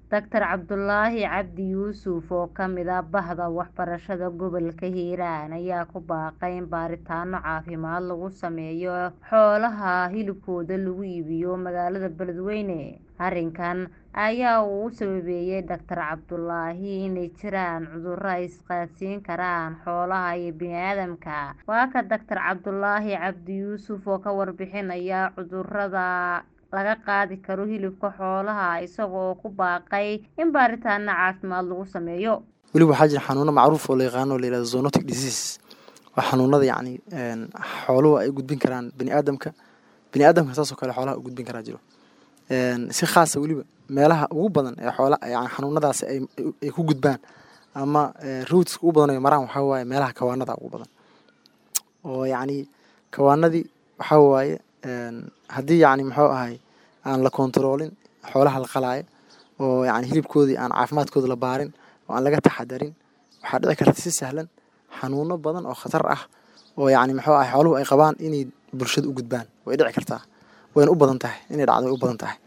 Dr Cabdulaahi Cabdi Yuusuf oo ka mid ah Bahda Waxbarashada Gobolka Hiiraan ayaa ku baaqay in baaritaanno caafimaad lagu sameeyo xoolaha hilibkooda lagu iibiyo magaalada Beledweyne. Arrinkan ayaa uu u sababeeyay Dr Cabdulaahi inay jiraan cudurro ay isqaadsiin karaan xoolaha iyo bini'aadamka. Waa kan Dr Cabdulaahi Cabdi Yuusuf oo ka warbixinaya cudurrada laga qaadi karo hilibka xoolaha isaga oo ku baaqay in baaritaanno caafimaad lagu sameeyo. weliba waxaa jira xanuuno macruuf oo la yaqaano oo la yihahdo zoonotic disease waa xanuunada yacni xooluhu ay u gudbin karaan bini'aadamka bini'aadamka saas oo kale xoolaha u gudbin karaa jiro si khaasa weliba meelaha ugu badan ee xoola yani xanuunadaasi ay ay ku gudbaan ama rootska ugu badan ay maraan waxaa waaye meelaha kawaanada ugu badan oo yacni kawaanadii waxaa waaye haddii yacni muxuu ahay aan la kontaroolin xoolaha la qalaayo oo yacni hilibkoodii aan caafimaadkooda la baarin oo aan laga taxadarin waxaa dhici karta si sahlan xanuuno badan oo khatar ah oo yacni muxuu ahay xooluhu ay qabaan inay bulshada u gudbaan way dhici kartaa wayna u badan tahay inay dhacdo way u badan tahay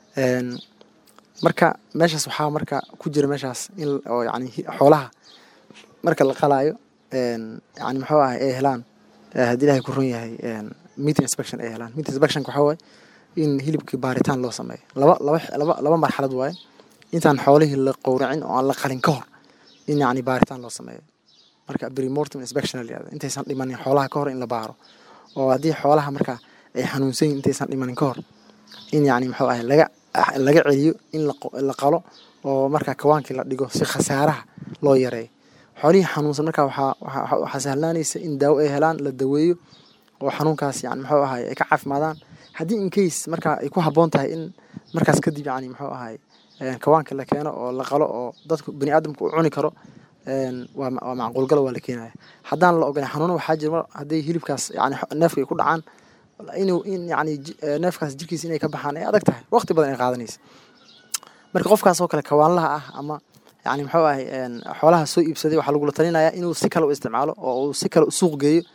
marka meeshaas waxaa marka ku jira meeshaas in oo yacni xoolaha marka la qalaayo yacni muxuu ahay ay helaan haddii ilaahay ku run yahay meat inspection ay helaan meat inspection waxaa waaye in hilibkii baaritaan loo sameeyo laba laba laba laba marxalad waaye intaan xoolihii la qowracin oo aan la qalin ka hor in yacni baaritaan loo sameeyo marka premortem inspection la yihahdo intaysan dhimanin xoolaha ka hor in la baaro oo haddii xoolaha marka ay xanuunsan yihin intaysan dhimanin ka hor in yacni muxuu ahay laga laga celiyo in la qalo oo marka kawaankii la dhigo si khasaaraha loo yareeyo xoolihii xanuunsan marka waxaa waxaa sahlaanaysa in daawo ay helaan la daweeyo oo xanuunkaas yani muxuu ahay ay ka caafimaadaan haddii in case marka ay ku habboon tahay in markaas kadib yani muxuu ahay kawaanka la keeno oo la qalo oo dadku bani'aadamku u cuni karo waa waa macquulgal waa la keenaya haddaan la ogolan xanuuno waxaa jira hadday hilibkaas yani neefka ay ku dhacaan inuu in yani neefkaas jirkiisa inay ka baxaan ay adag tahay waqti badan ay qaadanaysa marka qofkaas oo kale kawaanlaha ah ama yani muxuu ahay xoolaha soo iibsaday waxaa lagula talinayaa inuu si kale u isticmaalo oo uu si kale u suuq geeyo